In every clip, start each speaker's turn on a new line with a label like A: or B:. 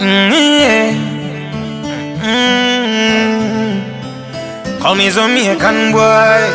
A: Mm, yeah. Mm. Call me Jamaican boy.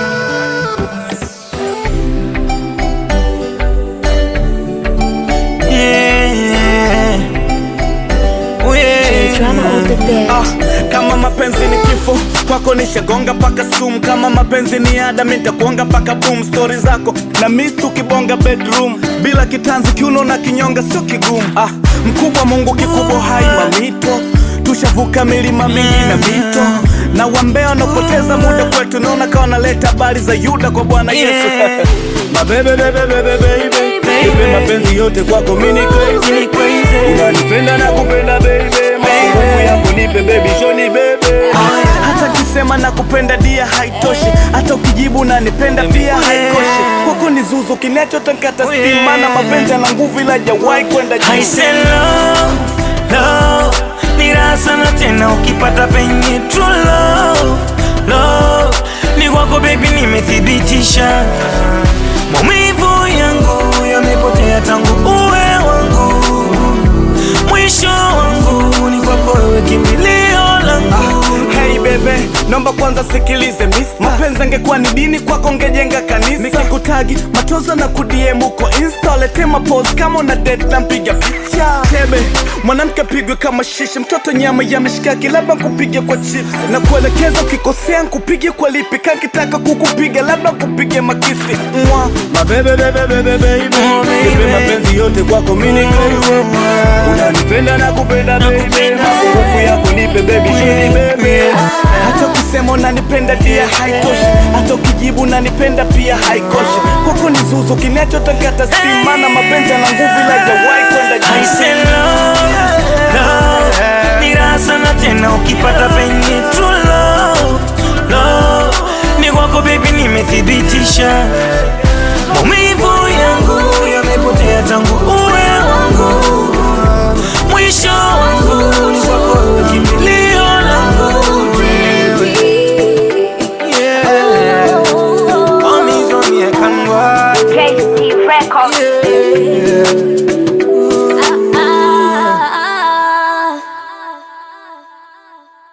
A: Yeah. Oh, yeah.
B: Drama on the bed.
C: Ah, kama mapenzi ni kifo kwako nishagonga paka sum kama mapenzi ni ada mitakuonga paka boom stori zako na mis tukibonga bedroom bila kitanzi kiuno na kinyonga sio kigumu ah, mkubwa mungu kikubwa hai mamito tushavuka milima mingi na mito na wambea wanaopoteza muda kwetu naona kawa naleta habari za yuda kwa bwana yesu
A: Yeah.
C: mabebe bebe bebe baby Nipe mapenzi yote kwako mini crazy unanipenda na kupenda baby nguvu yako nipe baby shoni bebe hata kisema na kupenda dia haitoshi hata ukijibu nanipenda pia haikoshi kwako ni zuzu kinachotakata stima na mapenzi yana nguvu ila jawai kwenda
A: I
C: juu
A: say love, love ni raha sana tena ukipata penye true love, love ni kwako baby, nimethibitisha maumivu yangu yamepotea tangu uwe wangu, mwisho wangu ni kwako wewe, kimbilio langu
C: Hey bebe, naomba kwanza sikilize miss Mapenzi angekuwa ni dini kwako ngejenga kanisa Nikikutagi matozo na kudiem uko insta Lete mapose kama una date na mpiga picha Tebe, mwanamke pigwe kama shishi Mtoto nyama ya mishikaki labda kupige kwa chips Na kuelekeza ukikosea nkupige kwa lipi Kankitaka kukupiga labda kupige makisi Mwa, mabebe bebe bebe baby
A: Oh, baby.
C: Nipe mapenzi yote kwako mini crazy Unanipenda na kupenda baby
A: Nakupenda.
C: Nguvu yako nipe baby shini baby hata ukisema unanipenda dia haitoshi hata ukijibu unanipenda pia haikoshi kwako ni zuzu kinachotakata stima na mapenzi yana nguvu ila jawai kwenda
A: I
C: juu
A: say love, love ni raha sana tena ukipata penye true love, love ni kwako baby, nimethibitisha maumivu yangu yamepotea tangu uwe wangu, mwisho wangu ni kwako wewe, kimbilio langu yeah. Call me Jamaican boy.
B: KC Records.
A: Yeah.